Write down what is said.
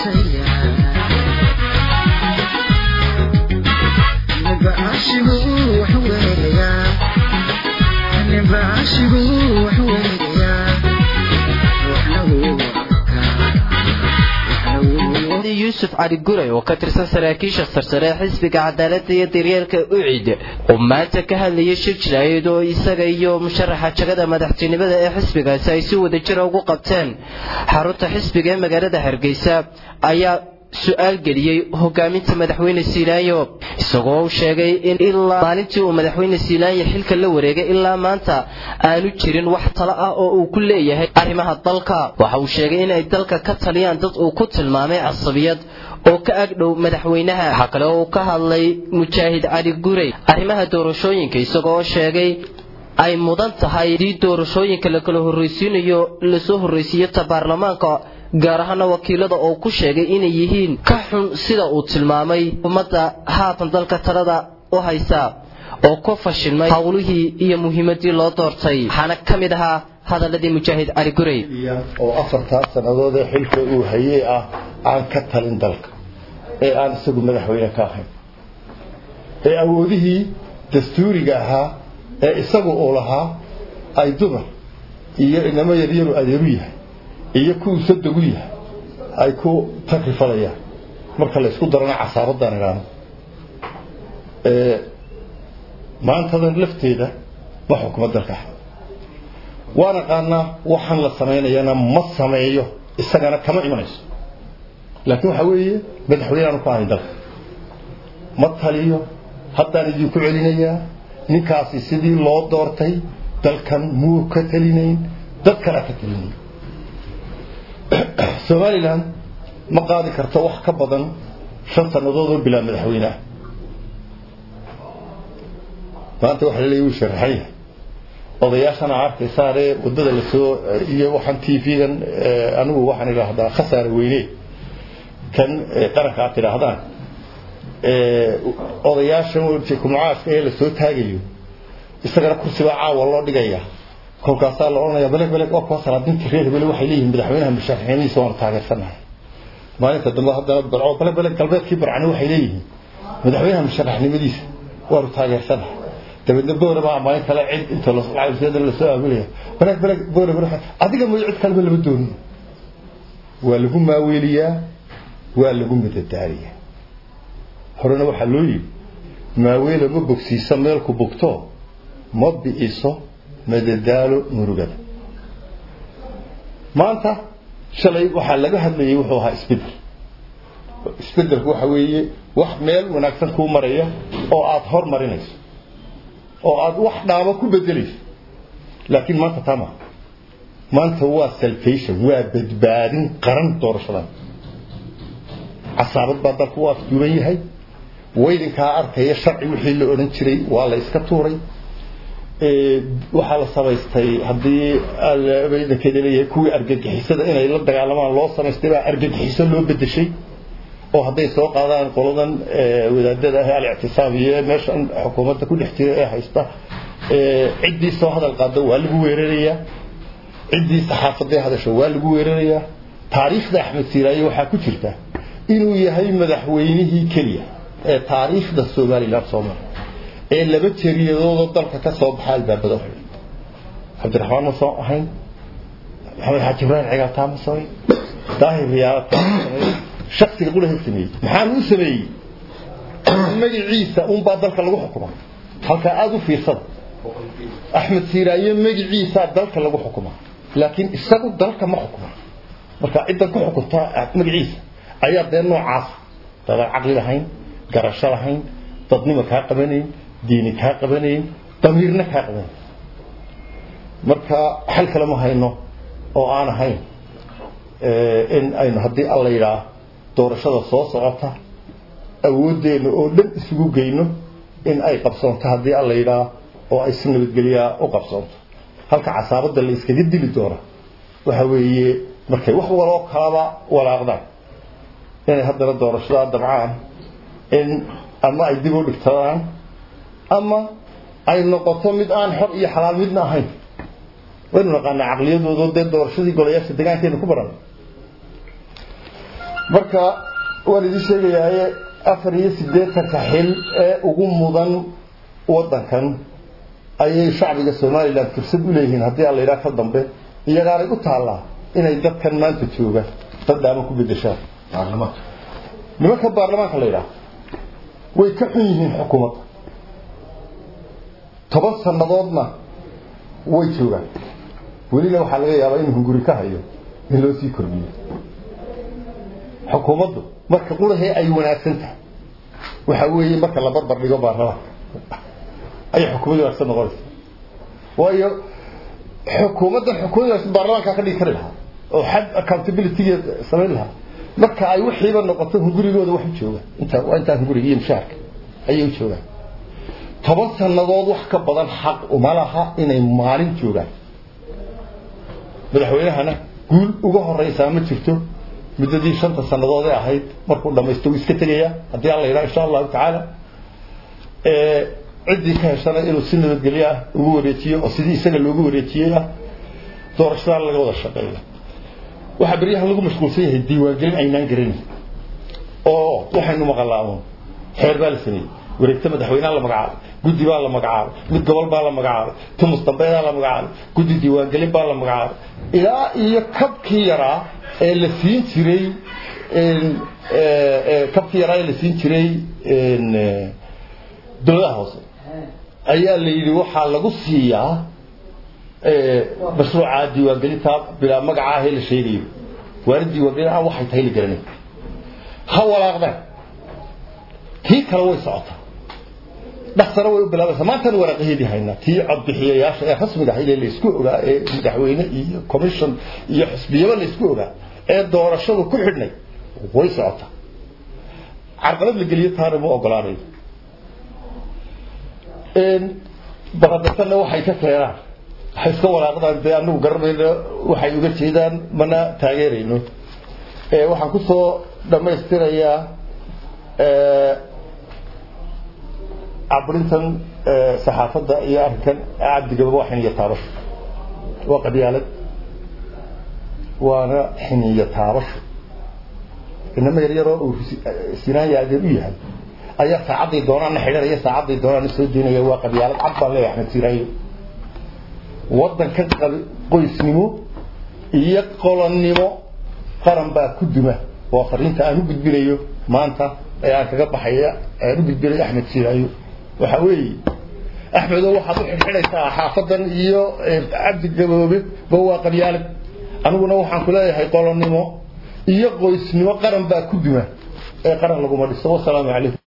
yuusuf cali guray oo ka tirsan saraakiisha sarsare ee xisbiga cadaaladda iyo daryeelka ucid oo maanta ka hadlayay shir jiraayad oo isaga iyo musharaxa jagada madaxtinimada ee xisbigaasi ay si wada jira ugu qabteen xarunta xisbiga ee magaalada hargeysa ayaa su-aal geliyey hogaaminta madaxweyne siilaanyo isagoo u sheegay in ilaa maalintii uu madaxweyne siilaanyo xilka la wareegay ilaa maanta aanu jirin wax talo ah oo uu ku leeyahay arrimaha dalka waxa uu sheegay inay dalka ka taliyaan dad uu ku tilmaamay casabiyad oo ka agdhow madaxweynaha waxaa kale oo uu ka hadlay mujaahid cali gurey arrimaha doorashooyinka isagoo sheegay ay mudan tahay haddii doorashooyinka la kala horraysiinayo lasoo horraysiiyo ta baarlamaanka gaar ahaana wakiilada oo ku sheegay inay yihiin ka xun sida uu tilmaamay ummadda haatan dalka talada u haysa oo ku fashilmay howlihii iyo muhiimadii loo doortay waxaana ka mid ahaa hadaladii mujaahid cali gurey oo afartaa sannadood ee xilka uu hayey ah aan ka talin dalka ee aan isagu madaxweyne ka ahayn ee awoodihii dastuuriga ahaa ee isagu uu lahaa ay dumar iyo inamo yaryaru adeeru yahay iyo kuwuu sadogu yahay ay ku takrifalayaan marka la isku darana casaabaddaan idhaano maantadan lafteeda ma xukuma dalka waan aqaanaa waxaan la samaynayana ma sameeyo isagana kama imanayso laakiin waxaa weeye madaxweyne aanu ka ahayn dalka ma taliyo haddaan idinku celinayaa ninkaasi sidii loo doortay dalkan muu ka talinayn dad kalea ka talinayn somalilan ma qaadi karto wax ka badan shan sannadood oo bilaa madaxweyne ah maanta waxa laleeya wuu sharaxan yahay odayaashana arkaysaanee waddada lasoo iyo waxaan t v-gan anigu waxaan idhaahdaa khasaare weyne kan qaranka aad tidhaahdaan odayaashan kumcaashka ee lasoo taagayo isagana kursibaa caawa loo dhigaya kolkaasaa la odhanaya beleg beleg oo kuwa salaadinta reer hebele waxay leeyihiin madaxweynaha musharaxiinihiisa waanu taageersanahay maalinta dambe haddana barco beleg beleg galbeedkii barcani waxay leeyihiin madaxweynaha musharaxnimadiisa waanu taageersanahay dabeedna boore baa maalin kale cid inta lacagseeda lasoo aamilaya beleg beleg boore boore adiga mooyo cid kaleba lama doonin waa lagu maaweeliyaa waa lagu madadaaliyaa horena waxaa loo yidhi maaweelo ma bogsiiso meelku bogto ma bi'iso madadaalo murugada maanta shalay waxaa laga hadlayay wuxuu ahaa isbedel isbedelku waxa weeye wax meel wanaagsan kuu maraya oo aada hormarinayso oo aada wax dhaamo ku bedelayso laakiin maanta tama maanta waa salvation waa badbaadin qaran doorashadan casaabad baa dalku u afduuban yahay waydinkaa arkaya sharci wixii la odhan jiray waa la iska tuuray waxaa la samaystay haddii baydankeeda leeyahay kuwii argagixisada inay la dagaalamaan loo samaystay baa argagixiso loo bedeshay oo hadday soo qaadaan qoladan wadaadada ah alictisaam iyo meeshan xukuumadda ku dhex jira ee haysta ciddii soo hadal qaado waa lagu weerarayaa ciddii saxaafadee hadasho waa lagu weerarayaa taariikhda axmed siiraaye waxaa ku jirta inuu yahay madaxweynihii keliya ee taariikhda somalilan soo maray ee laba jeriyadoodoo dalka ka soo baxa albaabada xidhay cabdiraxmaan ma soo ahayn maxamed xaaji ibraahim cigaaltaa ma samayn daahir riyaalataa ma samayn shaksiga qulaha sameeyey maxaanu u sameeyey magaciisa unbaa dalka lagu xukuma halkaa aada u fiirsada axmed siiraaye magiciisaa dalka lagu xukuma laakiin isagu dalka ma xukuma marka ciddan ku xukunta magaciisa ayaa dee noocaas dadaan caqli lahayn garasho lahayn dadnimo kaa qabanayn diini kaa qabanayn damiirna kaa qabanayn marka xal kale ma hayno oo aan ahayn in aynu haddii alla yidhaah doorashada soo socota awooddeena oo dhan isugu geyno in ay qabsoonto haddii alla yidhaah oo ay si nabadgelyaa u qabsoonto halka casaabadda la iskaga dili doona waxa weeye markay wax waloo kalaba walaaqdaan inay haddana doorashadaa dabcaan in ama ay dib u dhigtadaan ama ay noqoto mid aan xor iyo xalaal midna ahayn waynu naqaanaa caqliyadoodo dee doorashadii golayaasha degaankeenu ku baran marka waan idin sheegayaaye afar iyo siddeetanka xil ee ugu mudan waddankan ayay shacbiga somalilan fursad u leeyihiin haddii aan la yidhaha ka dambe iyagaanay u taallaa inay dadkan maanta jooga dad dhaama ku bedeshaan baarlamaanka nimanka baarlamaanka la yidhaha way ka xun yihiin xukuumadda toban sannadoodna way joogaan weliba waxaa laga yaabaa inuu hunguri ka hayo in loo sii kordhiyo xukuumaddu marka qurahee ay wanaagsan tahay waxa weeye marka la barbar dhigo baarlamaanka ayay xukuumadda wanaagsan noqonaysa waayo xukuumadda xukuumadda baarlamaanka ka dhigi kari lahaa oo xad accountabilitygeed samayn lahaa marka ay wixiiba noqoto hungurigooda wax u joogaan inta waa intaa hunguriga iyo mushaharka ayay u joogaan toban sannadood wax ka badan xaq uma laha inay maalin joogaan madaxweynahana guul uga horeysaa ma jirto muddadii shanta sannadood ee ahayd markuu dhamaysto wuu iska tegayaa haddii alla yidhaha insha allahu tacaala ciddii ka heshana inuu si nabadgelyo ah ugu wareejiyo oo sidii isaga loogu wareejiyey ah doorashadaan laga wada shaqeeyo waxaa beryahan lagu mashquulsan yahay diiwaangelin aynaan garanin oo waxaynu maqalaamo xeer baa la sameeyey wareegta madaxweyneha la magacaabay guddi baa la magacaabay mid gobol baa la magacaabay tumus dambeedaa la magacaabay guddi diiwaangelin baa la magacaabay ilaa iyo kabkii yaraa ee la siin jiray kabkii yaraa ee la siin jiray dowladaha hoose ayaa la yidhi waxaa lagu siiyaa mashruuca diiwaangelinta bilaa magaca ahee la sheegayo waana diiwaangelin aan waxay tahay la garanay ha walaaqdaan tii kale way socotaa dhaksana way u bilaabaysaa maantaan waraaqaheedii haynaa tii codbixiyayaasha ee rasmiga ahayd ee laysku ogaa ee madaxweyne iyo commission iyo xisbiyaba laysku ogaa ee doorashadu ku xidhnay way socotaa carqalad la geliyo taana ma ogolaanayo baradatana waxay ka keenaan waxay iska walaaqdaan dee anagu garanayno waxay uga jeedaan mana taageerayno waxaan kusoo dhammaystirayaa caburintan saxaafadda iyo arrinkan cabdigaba waa xiniyo taabasho waa qabyaalad waana xiniyo taabasho inama yaryaroo uu sinaanya adeer u yahay ayaa saacadday doonaana xidhanaya saacadday doonaana soo deynaya waa qabyaalad cad baan leeyahay axmed siraayo waddanka qoysnimo iyo qolonnimo qaran baa ku duma waa fariinta aan u gudbinayo maanta ee aan kaga baxaya aan u gudbinayo axmed siraayo waxa weeye axmedow waxaad u xidhxidhaysaa xaafadan iyo cabdi gaboobe ba waa qabyaalad aniguna waxaan ku leeyahay qolonnimo iyo qoysnimo qaran baa ku duma ee qaran laguma dhiso wasalaamu calaykum